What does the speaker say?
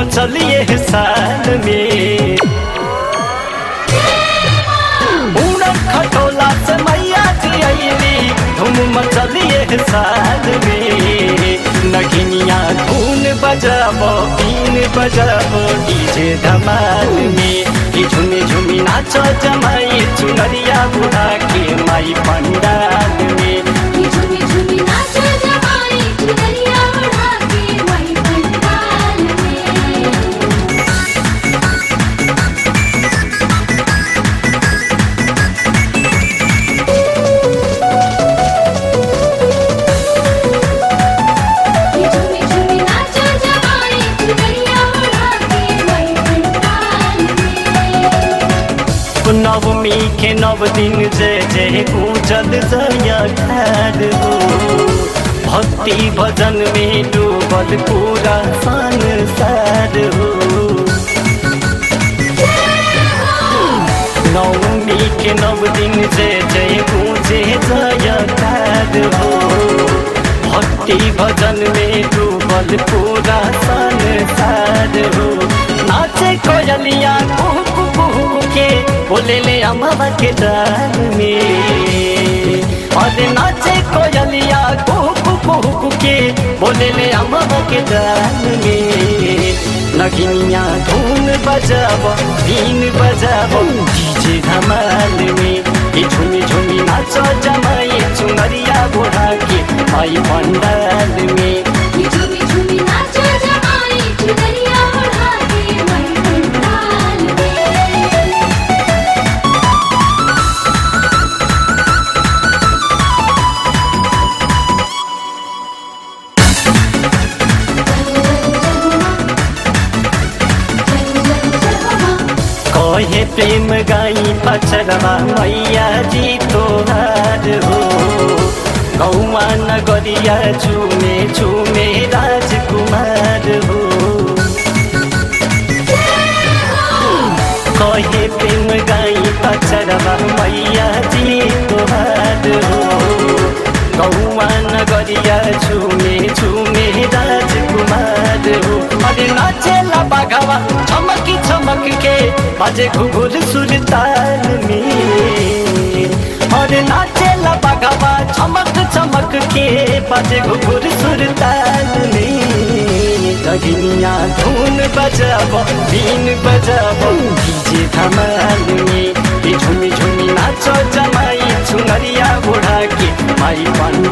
मचलिए साल में उड़न खटोला से मैया जी अली धूम मचलिए साल में नगिनिया धून बजाबो बीन बजाबो डीजे धमाल में कि झुमी झुमी नाचो जमाई चुनरिया बुढ़ा के माई पंडाल में कि झूमी झूमी नाचो जमाई चुनरिया बढ़ा के माई पंडाल में कि झूमी झूमी नाचो जमाई चुनरिया बढ़ा के माई पंडाल में नवमी के नव दिन जय जय पूजल जया खार हो भक्ति भजन में डूबल पूरा संसार हो नवमी के नव दिन जय जय पूजे जय खार हो भक्ति भजन में डूबल पूरा संसार हो नाचे कोयलिया कुहू कुहू के बोले ले अमवा के डाल में और नाचे कोयलिया कुहू कुहू के बोले ले अमवा के डाल में नगिनिया धून बजाब बीन बजाब डीजे धमाल में ये झुमी झुमी नाचो जमाई चुनरिया बुढ़ा के माई पंडाल में कि झूमी झूमी नाचो जमाई चुनरिया बढ़ा के माई पंडाल में कहे प्रेम गाई पचरवा मैया जी तोहार हो गौआ नगरिया चुमे चुमे राजकुमार हो कहे प्रेम गाई पचरवा मैया जी तोहार हो गौआ नगरिया चुमे चुमे राजकुमार हो अरे नाचेला बाघावा चमकी चमक के बाजे घुघुर सुरताल में और नाचेला बाघावा चमक चमक के बाजे घुघुर सुरताल में दगिनिया धून बजाब बीन बजाब डीजे धमाल में ये झुमी झुमी नाचो जमाई चुनरिया बुढ़ा के माई बन